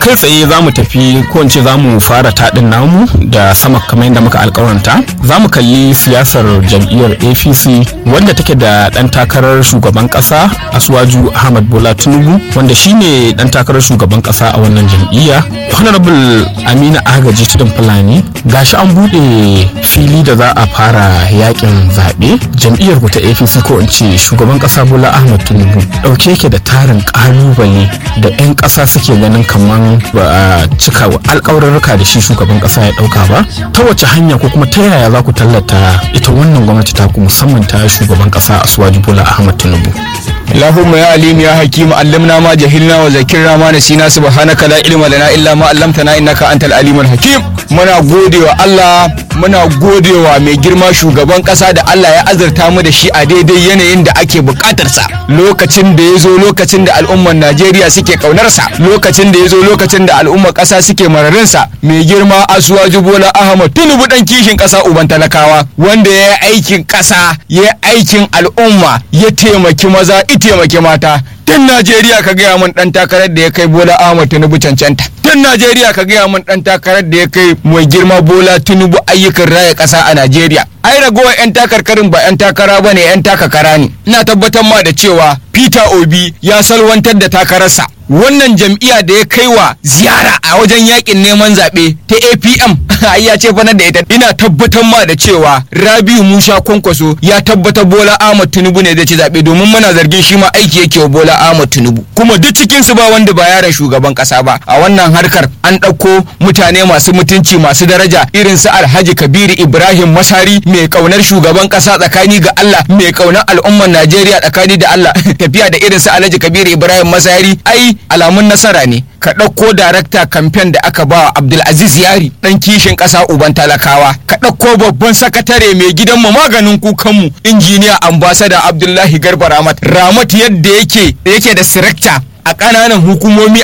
kai tsaye za mu tafi ko in ce za mu fara taɗin namu da sama kamar yadda muka alkawaranta za mu kalli siyasar jam'iyyar apc wanda take da ɗan takarar shugaban ƙasa asuwaju ahmad bola tinubu wanda shine ɗan takarar shugaban ƙasa a wannan jam'iyya honorable amina agaji tudun fulani gashi an buɗe fili da za a fara yakin zaɓe jam'iyyar ku ta apc ko in ce shugaban ƙasa bola ahmad tinubu ɗauke yake da tarin ƙalubale da 'yan ƙasa suke ganin kamar ba a cika alƙawarurruka da shi shugaban ƙasa ya ɗauka ba ta wace hanya ko kuma ta yaya za ku tallata ita wannan gwamnati ta ku musamman ta shugaban ƙasa asuwaji bola ahmad tinubu اللهم يا عليم يا حكيم علمنا ما جهلنا وذكرنا ما نسينا سبحانك لا علم لنا الا ما علمتنا انك انت العليم الحكيم muna godewa Allah muna godewa mai girma shugaban kasa da Allah ya azurta mu da shi a daidai yanayin da ake bukatarsa lokacin da ya zo lokacin da al'ummar Najeriya suke kaunarsa lokacin da ya zo lokacin da al'ummar kasa suke mararinsa mai girma Asuwaju Bola Ahmad Tinubu dan kishin kasa uban talakawa wanda ya yi aikin kasa ya yi aikin al'umma ya taimaki maza ya taimaki mata tun Najeriya ka gaya min dan takarar da ya kai Bola Ahmad Tinubu cancanta tun Najeriya ka gaya min dan takarar da ya kai mai girma Bola Tinubu ayyukan raya ƙasa a Najeriya ai ragowar 'yan takarkarin ba 'yan takara ba ne 'yan takakara ne ina tabbatar ma da cewa Peter Obi ya salwantar da takararsa wannan jam'iyya da ya kai wa ziyara a wajen yakin neman zaɓe ta APM ai ya ce fanar da ita ina tabbatar ma da cewa Rabiu Musa Kwankwaso ya tabbatar Bola Ahmad Tinubu ne zai ci zaɓe domin muna zargin shi ma aiki yake wa Bola Ahmad Tinubu kuma duk cikin su ba wanda ba yaran shugaban ƙasa ba a wannan harkar an ɗauko mutane masu mutunci masu daraja irin su Alhaji Kabiru Ibrahim Masari mai kaunar shugaban ƙasa tsakani ga Allah mai kaunar al'ummar Najeriya tsakani da Allah tafiya da irin su Alhaji Kabiru Ibrahim Masari ai alamun nasara ne ka ɗauko darakta kamfen da aka ba Abdulaziz Yari ɗan kishin ƙasa uban talakawa ka ɗauko babban sakatare mai gidan mu maganin kukanmu injiniya ambasada Abdullahi Garba Ramat Ramat yadda yake yake da sirakta a ƙananan hukumomi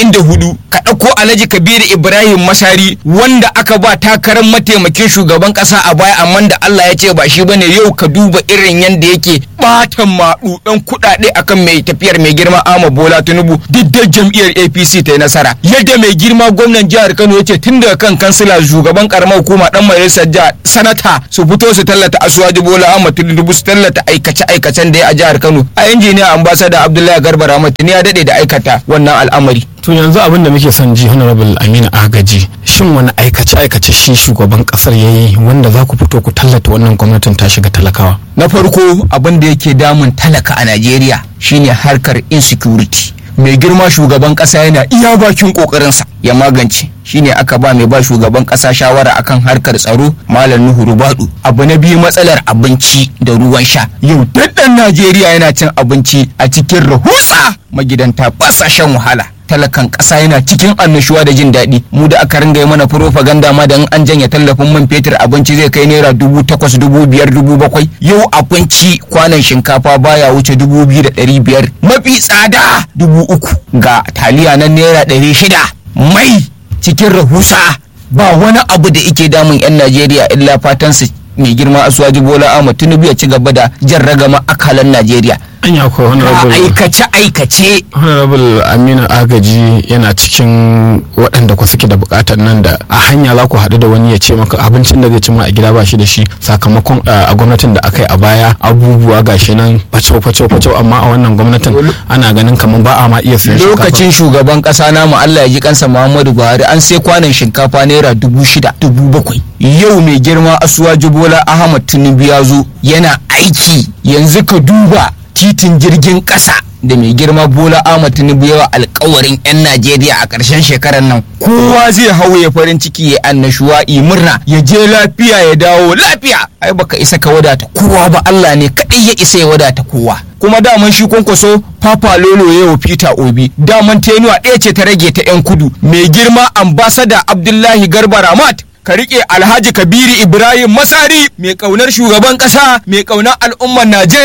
44 ka ɗauko alhaji kabiru ibrahim masari wanda aka ba takarar mataimakin shugaban ƙasa a baya amma da allah ya ce ba shi bane yau ka duba irin yadda yake ɓatan maɗuɗan kuɗaɗe akan mai tafiyar mai girma ama bola tinubu duk da jam'iyyar apc ta yi nasara yadda mai girma gwamnan jihar kano ya ce tun daga kan kansila shugaban karamar hukuma dan majalisar jihar sanata su fito su tallata asuwaji bola ahmad tinubu su tallata aikace aikacen da ya a jihar kano a injiniya ambasada abdullahi garba rahmat ya daɗe da aikata wannan al'amari. To yanzu abin da muke son ji Honorable Aminu Agaji shin wani aikace-aikace shi shugaban kasar ya yi wanda za ku fito ku tallata wannan gwamnatin ta shiga talakawa? Na farko abin da yake damun talaka a Najeriya shine harkar insecurity. mai girma shugaban kasa yana iya bakin kokarinsa ya magance shine aka ba mai ba shugaban kasa shawara akan harkar tsaro malam nuhu rubadu abu na biyu matsalar abinci da ruwan sha yau daddan najeriya yana cin abinci a cikin rahusa magidanta ba sa shan wahala talakan ƙasa yana cikin annashuwa da jin daɗi mu da aka ringa yi mana propaganda ma da an janye tallafin man fetur abinci zai kai naira dubu takwas dubu biyar dubu bakwai yau abinci kwanan shinkafa baya wuce dubu biyu da ɗari biyar mafi tsada dubu uku ga taliya na naira ɗari shida mai cikin rahusa ba wani abu da ike damun 'yan najeriya illa fatan su mai girma asuwaji bola ahmad tinubu ya ci gaba da jan ragama akalan najeriya an ya kuwa honorable aikace aikace honorable aminu agaji yana cikin waɗanda ku suke da buƙatar nan da a hanya za ku haɗu da wani ya ce maka abincin da zai ci ma a gida ba shi da shi sakamakon a gwamnatin da aka yi a baya abubuwa gashi nan facau facau facau amma a wannan gwamnatin ana ganin kamar ba a ma iya siyan shinkafa lokacin shugaban kasa namu Allah ya ji kansa Muhammadu Buhari an sai kwanan shinkafa naira dubu shida dubu bakwai yau mai girma asuwaji bola Ahmad Tinubu ya zo yana aiki yanzu ka duba titin jirgin ƙasa da mai girma bola ahmad tinubu yawa alkawarin 'yan najeriya a ƙarshen shekarar nan kowa zai hau ya farin ciki ya annashuwa yi murna ya je lafiya ya dawo lafiya ai baka isa ka wadata kowa ba allah ne kaɗai ya isa ya wadata kowa kuma daman shi kwankwaso papa lolo ya wa peter obi daman tenuwa ɗaya ce ta rage ta 'yan kudu mai girma ambasada abdullahi garba ramat ka riƙe alhaji kabiri ibrahim masari mai ƙaunar shugaban ƙasa mai ƙaunar al'ummar najeriya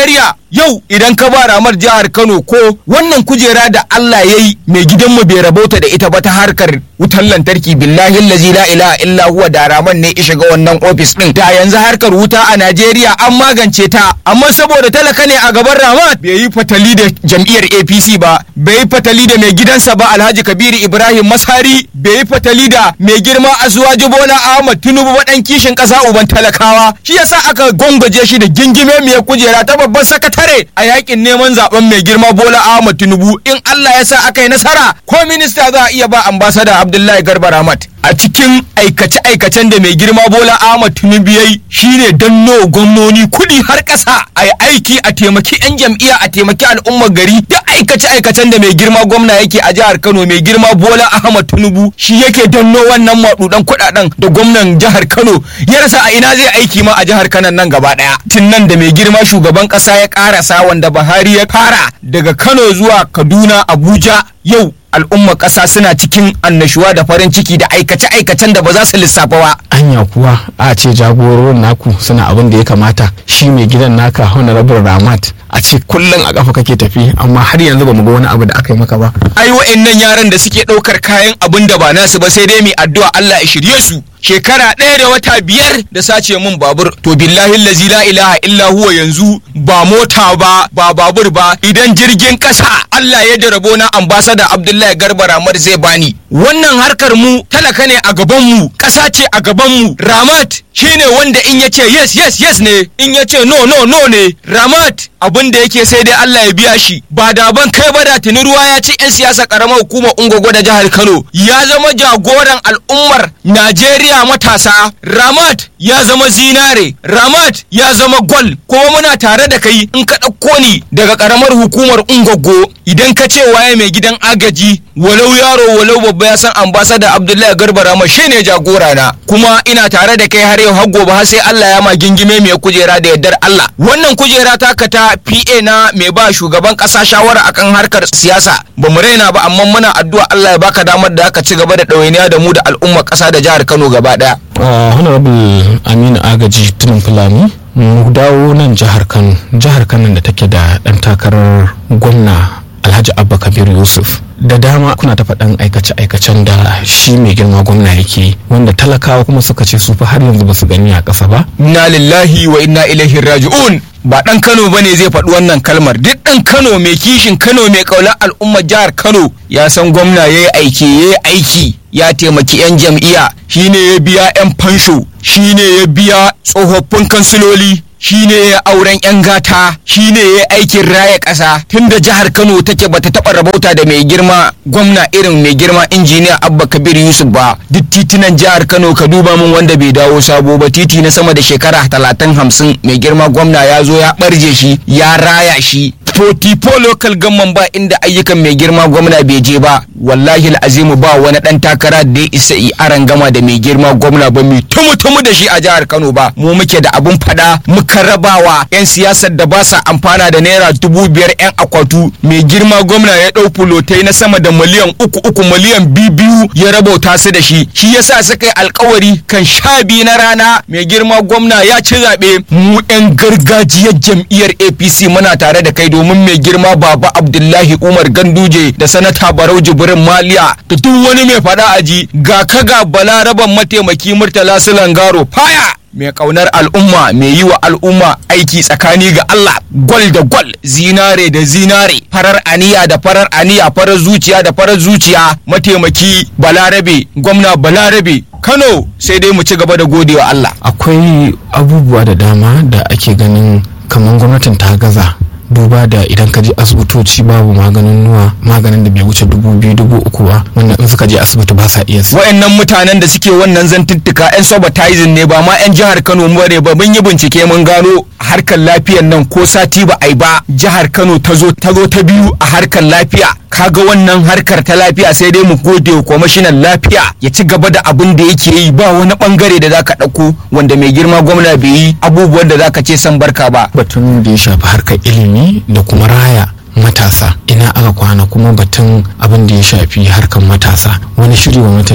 yau idan ka ba ramar jihar Kano ko wannan kujera da Allah ya yi mai gidanmu bai rabauta da ita ba ta harkar wutar lantarki billahi lazi la ilaha illa huwa da raman ne ya shiga wannan ofis din da yanzu harkar wuta a Najeriya an magance ta amma saboda talaka ne a gaban Ramat bai yi fatali da jam'iyyar APC ba bai yi fatali da mai gidansa ba Alhaji Kabiru Ibrahim Masari bai yi fatali da mai girma Asuwaji Bola Ahmad Tinubu ba dan kishin kasa uban talakawa shi yasa aka gongaje shi da gingime mai kujera ta babban sakatare a yakin neman zaben mai girma Bola Ahmad Tinubu in Allah ya sa aka yi nasara ko minista za a iya ba ambasada Abdullahi Garba Ramat a cikin aikace-aikacen da mai girma Bola Ahmad Tinubu yayi shine danno gwamnoni kuɗi har ƙasa a yi aiki a taimaki 'yan jam'iyya a taimaki al'ummar gari duk aikace-aikacen da mai girma gwamna yake a jihar Kano mai girma Bola Ahmad Tinubu shi yake danno wannan maɗuɗan kuɗaɗen da gwamnan jihar Kano ya rasa a ina zai aiki ma a jihar Kano nan gaba ɗaya tun nan da mai girma shugaban ƙasa ya ƙarasa wanda Buhari ya fara daga Kano zuwa Kaduna Abuja yau al'ummar ƙasa suna cikin annashuwa da farin ciki da aikace-aikacen da ba za su lissafa ba. anya kuwa a ce jagororin naku suna abin da ya kamata shi mai gidan naka honorable ramat a ce kullum a kafa kake tafi amma har yanzu ba mu ga wani abu da aka yi maka ba Ai wa'annan yaran da suke ɗaukar kayan abin da ba nasu ba sai dai mai addu'a Allah ya shirye su. Shekara ɗaya da wata biyar da sace mun babur to billahi lazi la ilaha illa huwa yanzu ba mota ba ba babur ba idan jirgin ƙasa Allah ya jarabo na ambasada Abdullahi Garba Ramar zai bani wannan harkar mu talaka ne a gaban mu ƙasa ce a gaban mu Ramat shine wanda in yace yes yes yes ne in yace no no no ne Ramat abin da yake sai dai Allah ya biya shi ba da ban kai ba da tuni ruwa ya ci 'yan siyasa karamar hukumar Ungogo da jihar Kano ya zama jagoran al'ummar Najeriya matasa Ramat ya zama zinare Ramat ya zama gol kuma muna tare da kai in ka ɗauko ni daga karamar hukumar Ungogo idan ka ce waye mai gidan agaji walau yaro walau babba ya san ambasada Abdullahi Garba Ramat shine jagora na kuma ina tare da kai har yau har gobe har sai Allah ya ma gingime mai kujera da yardar Allah wannan kujera taka ta PA na mai ba shugaban kasa shawara akan harkar siyasa ba mu raina ba amma muna addu'a Allah ya baka damar da aka ci gaba da ɗawainiya da mu da al'ummar ƙasa da jihar Kano gaba ɗaya. Uh, honorable aminu agaji tunin fulani mu dawo nan jihar kano jihar kano da take da ɗan takarar gwamna alhaji abba kabir yusuf da dama kuna ta faɗan aikace-aikacen da shi mai girma gwamna yake wanda talakawa kuma suka ce su fa har yanzu ba su gani a ƙasa ba Inna lillahi wa inna ilaihi raji'un ba ɗan Kano bane zai faɗi wannan kalmar duk ɗan Kano mai kishin Kano mai ƙaunar al'ummar jihar Kano ya san gwamna ya yi aiki ya yi aiki ya taimaki 'yan jam'iyya shine ya biya 'yan fansho shine ya biya tsofaffin kansiloli shine ya auren 'yan gata shine ya aikin raya ƙasa tunda jihar Kano take bata taɓa rabauta da mai girma gwamna irin mai girma injiniya Abba Kabir Yusuf ba duk titunan jihar Kano ka duba min wanda bai dawo sabo ba titi na sama da shekara talatin hamsin mai girma gwamna ya zo ya ɓarje shi ya raya shi 44 local government ba inda ayyukan mai girma gwamna bai je ba wallahi azimu ba wani dan takara da ya isa yi aran gama da mai girma gwamna ba mai tumu-tumu da shi a jihar Kano ba mu muke da abun fada muka rabawa yan siyasar da ba sa amfana da naira dubu biyar yan akwatu mai girma gwamna ya dau fulotai na sama da miliyan uku uku miliyan biyu biyu ya rabauta su da shi shi yasa suka yi alkawari kan sha biyu na rana mai girma gwamna ya ci zaɓe mu yan gargajiyar jam'iyyar APC muna tare da kai domin mai girma baba Abdullahi Umar Ganduje da sanata Barau Jibrin Maliya da duk wani mai fada aji ga kaga balaraban mataimaki Murtala Sulangaro faya mai kaunar al'umma mai yi wa al'umma aiki tsakani ga Allah gwal da gwal zinare da zinare farar aniya da farar aniya farar zuciya da farar zuciya mataimaki balarabe gwamna balarabe Kano sai dai mu ci gaba da godewa Allah akwai abubuwa da dama da ake ganin kamar gwamnatin ta gaza duba da idan ka je asibitoci babu maganin nuwa maganin da bai wuce dubu biyu dubu uku ba wanda in suka je asibiti ba sa iya siya. wayannan mutanen da suke wannan zantuttuka yan sabotajin ne ba ma yan jihar Kano mu bare ba mun yi bincike mun gano harkar lafiyar nan ko sati ba ai ba jihar Kano ta zo ta zo ta biyu a harkar lafiya kaga wannan harkar ta lafiya sai dai mu gode wa kwamishinan lafiya ya ci gaba da abin da yake yi ba wani bangare da zaka ɗauko wanda mai girma gwamna bai yi abubuwan da zaka ce san barka ba batun da ya shafi harkar ilimi da kuma raya matasa ina aka kwana kuma batun abin da ya shafi harkar matasa wani shiri gwamnatin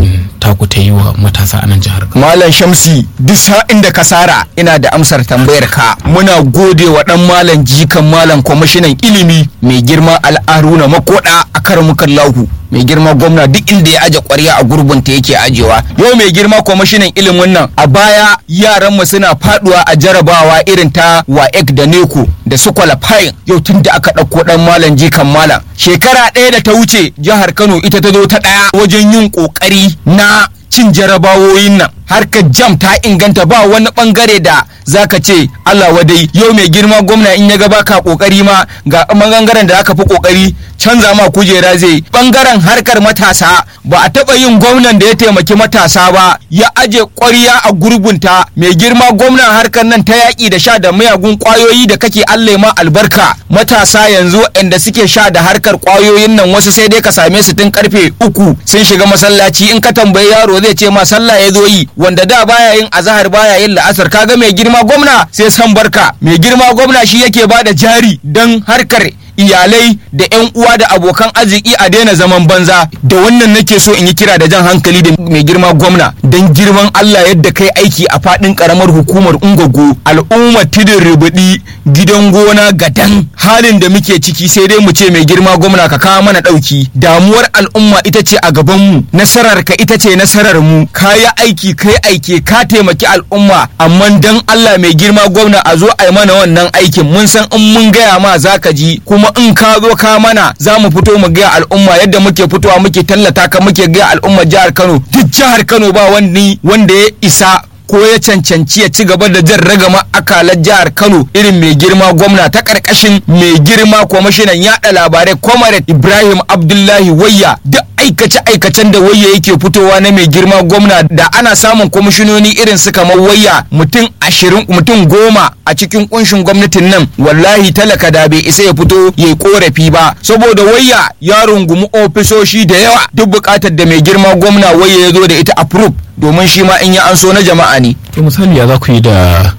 taku ta yi wa matasa a nan jihar Kano Malam Shamsi duk sa'in da kasara ina da amsar tambayar ka muna gode wa dan malam jikan malam kwamishinan ilimi mai girma al'aruna makoda a karamukan lahu mai girma gwamna duk inda ya aje kwarya a gurbin ta yake ajewa yau mai girma kwamishinan ilimin nan a baya yaran mu suna faduwa a jarabawa irin ta waek da neko da su qualifying yau tun da aka ɗauko dan malam jikan malam shekara ɗaya da ta wuce jihar kano ita ta zo ta ɗaya wajen yin ƙoƙari na cin jarabawoyin nan harkar jam ta inganta ba wani bangare da zaka ce Allah wadai yau mai girma gwamna in ya ga baka kokari ma ga bangaren da aka fi kokari canza ma kujera zai bangaren harkar matasa ba a taba yin gwamnan da ya taimaki matasa ba ya aje ƙwarya a gurbunta mai girma gwamnan harkar nan ta yaƙi da sha da miyagun ƙwayoyi da kake Allah ma albarka matasa yanzu inda suke sha da harkar ƙwayoyin nan wasu sai dai ka same su tun karfe uku sun shiga masallaci in ka tambayi yaro zai ce ma sallah ya zo yi wanda da baya yin azahar baya yin la'asar kaga mai girma gwamna sai san barka mai girma gwamna shi yake bada jari don harkar iyalai da 'yan uwa da abokan arziki a daina zaman banza da wannan nake so in yi kira da jan hankali da mai girma gwamna don girman Allah yadda kai aiki a fadin karamar hukumar ungogo al'umma tidin rubudi gidan gona gadan halin da muke ciki sai dai mu ce mai girma gwamna ka kawo mana dauki damuwar al'umma ita ce a gaban mu nasarar ka ita ce nasarar mu kayi aiki kai aike ka taimaki al'umma amma dan Allah mai girma gwamna a zo a yi mana wannan aikin mun san in mun gaya ma zaka ji kuma kuma in ka zo ka mana za mu fito mu gaya al'umma yadda muke fitowa muke tallata ka muke gaya al'umma jihar Kano duk jihar Kano ba wani wanda ya isa ko ya cancanci ya ci gaba da jan ragama akalar jihar Kano irin mai girma gwamna ta karkashin mai girma kwamishinan yada labarai Comrade Ibrahim Abdullahi Wayya duk aikace-aikacen da wayya yake fitowa na mai girma gwamna da ana samun kwamishinoni irin su kamar wayya mutum ashirin mutum goma a cikin kunshin gwamnatin nan wallahi talaka da bai isa ya fito ya yi korafi ba saboda wayya ya rungumi ofisoshi da yawa duk bukatar da mai girma gwamna wayya ya zo da ita approve domin shi ma in ya an so na jama'a ne. to misali ya za ku yi da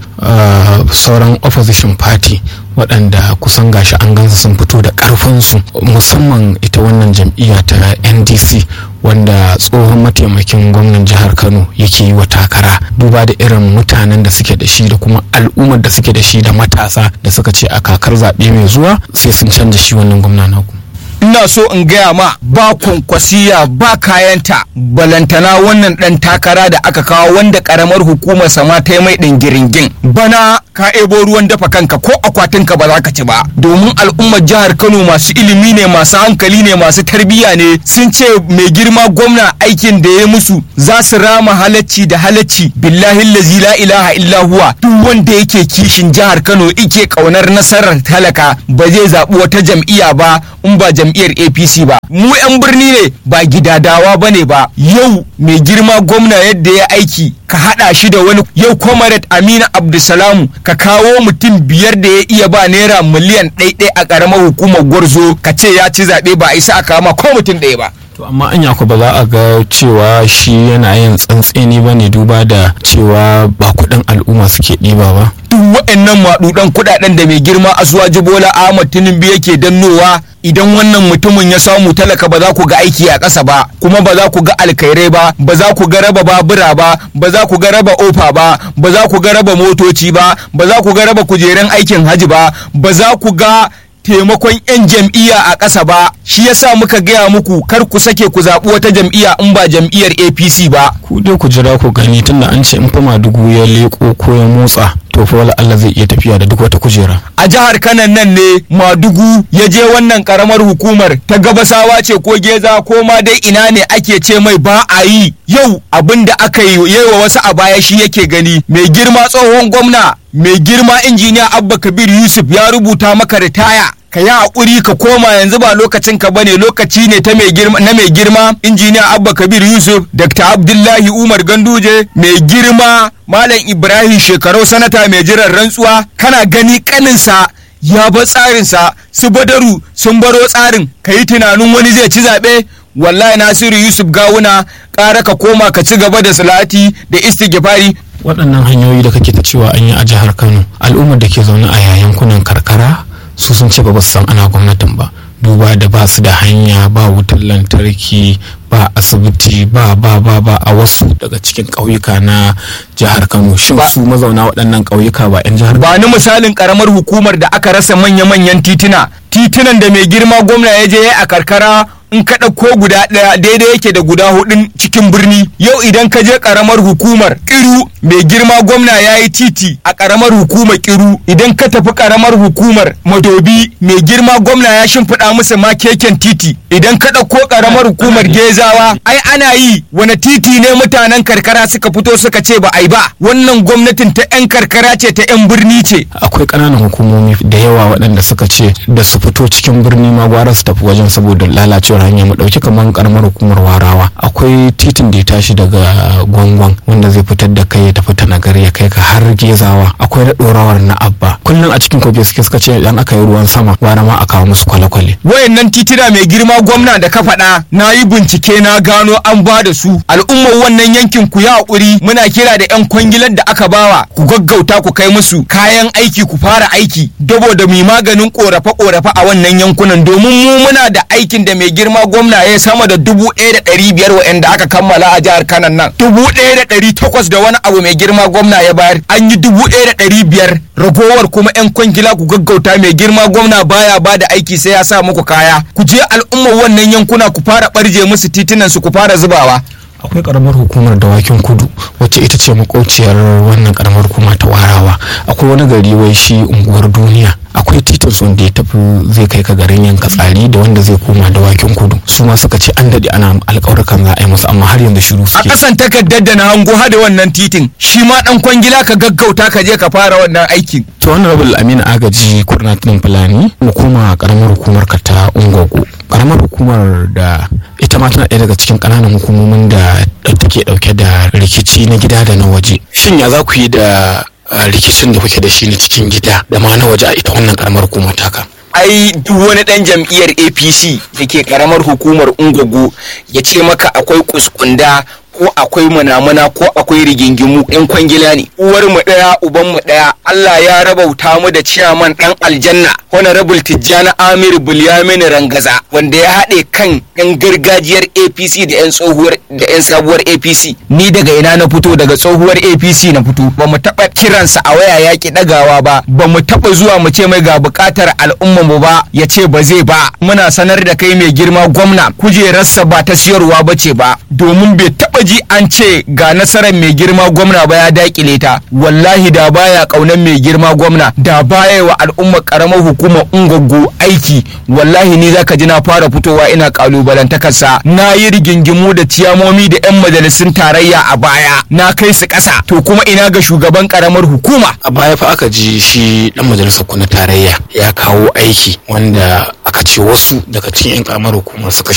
sauran opposition party waɗanda kusan gashi an gansu sun fito da ƙarfinsu musamman ita wannan jam'iyya ta ndc wanda tsohon mataimakin gwamnan jihar kano yake yi wa takara duba da irin mutanen da suke da shi da kuma al'ummar da suke da shi da matasa da suka ce a kakar zaɓe mai zuwa sai sun canja shi wannan gwamna naku ina so in gaya ma ba kwankwasiya ba kayanta balantana wannan dan takara da aka kawo wanda karamar hukumar sama ta yi mai ɗin giringin bana ka ebo ruwan dafa kanka ko akwatinka ba za ka ci ba domin al'ummar jihar kano masu ilimi ne masu hankali ne masu tarbiyya ne sun ce mai girma gwamna aikin da ya musu za su rama halacci da halacci billahi lazi la ilaha illa huwa duk wanda yake kishin jihar kano ike kaunar nasarar talaka ba zai zaɓi wata jam'iyya ba in ba jam'iyyar apc ba mu 'yan birni ne ba gidadawa ba ne ba yau mai girma gwamna yadda ya aiki ka haɗa shi da wani yau comrade amina abdulsalamu ka kawo mutum biyar da ya iya ba naira miliyan ɗaiɗai a ƙaramar hukumar gwarzo ka ce ya ci zaɓe ba a isa a kama ko mutum ɗaya ba to amma anya ku ba za a ga cewa shi yana yin tsantseni ba ne duba da cewa ba kuɗin al'umma suke ɗiba ba duk waɗannan maɗuɗan kuɗaɗen da mai girma asuwaji bola ahmad tinubu yake dannowa idan wannan mutumin ya samu talaka ba za ku ga aiki a ƙasa ba kuma ba za ku ga alkairai ba ba za ku ga raba babura ba ba za ku ga raba ofa ba ba za ku ga raba motoci ba ba za ku ga raba kujerun aikin haji ba ba za ku ga taimakon 'yan jam'iyya a ƙasa ba shi yasa muka gaya muku kar ku sake ku zaɓi wata jam'iyya in ba jam'iyyar apc ba ku dai ku jira ku gani tunda an ce in fa madugu ya leko ko ya motsa to fa wala Allah zai iya tafiya da duk wata kujera a jihar kanan nan ne madugu ya je wannan karamar hukumar ta gabasawa ce ko geza ko ma dai ina ne ake ce mai ba a yi yau abin da aka yi wa wasu a baya shi yake gani mai girma tsohon gwamna mai girma injiniya abba kabir yusuf ya rubuta maka ritaya ka yi haƙuri ka koma yanzu ba lokacin ka bane lokaci ne ta mai girma na mai girma injiniya abba kabir yusuf dr abdullahi umar ganduje mai girma malam ibrahim shekarau sanata mai jiran rantsuwa kana gani kaninsa ya ba tsarinsa su badaru sun baro tsarin ka yi tunanin wani zai ci zaɓe wallahi nasiru yusuf gawuna ƙara ka koma ka ci gaba da salati da istighfari waɗannan hanyoyi da kake ta cewa an yi a jihar kano al'ummar da ke zaune a yankunan karkara su sun ce ba su san ana gwamnatin ba duba da ba su da hanya ba wutar lantarki ba asibiti ba ba ba ba a wasu daga cikin ƙauyuka na jihar kano shin su mazauna waɗannan ƙauyuka ba 'yan jihar ba ni misalin karamar hukumar da aka rasa manya-manyan tituna titunan da mai girma gwamna ya je a karkara in ka ɗauko guda ɗaya daidai yake da guda hudun cikin birni yau idan ka je karamar hukumar kiru mai girma gwamna ya yi titi a karamar hukumar kiru idan ka tafi karamar hukumar madobi mai girma gwamna ya shimfiɗa musu ma keken titi idan ka ɗauko karamar hukumar gezawa ai ana yi wani titi ne mutanen karkara suka fito suka ce ba ai ba wannan gwamnatin ta 'yan karkara ce ta 'yan birni ce akwai ƙananan hukumomi da yawa waɗanda suka ce da su fito cikin birni ma gwara su tafi wajen saboda lalacewar hanya mu ɗauki kamar karamar hukumar warawa akwai titin da ya tashi daga gwangwan wanda zai fitar da kai ya tafi ta nagari ya kai ka har gezawa akwai na ɗorawar na abba kullum a cikin kogi suke suka ce idan aka yi ruwan sama gwara ma a kawo musu kwale-kwale wayannan titina mai girma gwamna da ka faɗa na yi bincike na gano an ba da su al'ummar wannan yankin ku ya haƙuri muna kira da 'yan kwangilar da aka bawa ku gaggauta ku kai musu kayan aiki ku fara aiki dabo da mai maganin korafe-korafe a wannan yankunan domin mu muna da aikin da mai girma gwamna ya sama da dubu ɗaya da ɗari biyar wa'anda aka kammala a jihar kanan nan dubu ɗaya da ɗari takwas da wani abu mai girma gwamna ya bayar an yi dubu ɗaya da ɗari biyar ragowar kuma 'yan kwangila ku gaggauta mai girma gwamna baya ba da aiki sai ya sa muku kaya ku je al'ummar wannan yankuna ku fara ɓarje musu titunan su ku fara zubawa akwai karamar hukumar dawakin kudu wacce ita ce makauciyar wannan karamar hukuma ta warawa akwai wani gari wai shi unguwar duniya akwai titin son da ya tafi zai kai ka garin yanka tsari da wanda zai koma dawakin kudu su ma suka ce an daɗe ana alƙawarkan za a yi musu amma har yanzu shiru a suke ƙasan takardar da na hango hada wannan titin shi ma ɗan kwangila ka gaggauta ka je ka fara wannan aikin to honorable aminu agaji kurnatin fulani hukuma karamar hukumar ka ta ungogo karamar hukumar da ita ma tana ɗaya daga cikin ƙananan hukumomin da take ɗauke da rikici na gida da na waje shin ya za ku yi da uh, rikicin da kuke da shi na cikin gida da ma na waje a ita wannan karamar hukumar taka ai duk wani ɗan jam'iyyar apc da ke karamar hukumar ungogo ya ce maka akwai kuskunda ko akwai munamuna ko akwai rigingimu yan kwangila ne uwar mu daya uban mu daya Allah ya rabauta mu da ciyaman dan aljanna honorable Tijjani Amir Bulyamin Rangaza wanda ya haɗe kan yan gargajiyar APC da yan tsohuwar da yan sabuwar APC ni daga ina na fito daga tsohuwar APC na fito ba mu taɓa kiransa a waya yaƙi ɗagawa ba ba mu taɓa zuwa mu ce mai ga buƙatar al'ummar mu ba ya ce ba zai ba muna sanar da kai mai girma gwamna kujerarsa ba ta siyarwa ba ce ba domin bai taɓa ji an ce ga nasarar mai girma gwamna ba ya dakile ta wallahi da baya kaunar mai girma gwamna da baya wa al'ummar karamar hukumar ungwaggo aiki wallahi ni zaka ji na fara fitowa ina kalubalantakarsa na yi rigingimu da ciyamomi da 'yan majalisun tarayya a baya na kai su ƙasa to kuma ina ga shugaban karamar hukuma a baya fa aka ji shi dan majalisar ku na tarayya ya kawo aiki wanda aka ce wasu daga cikin yan karamar hukumar suka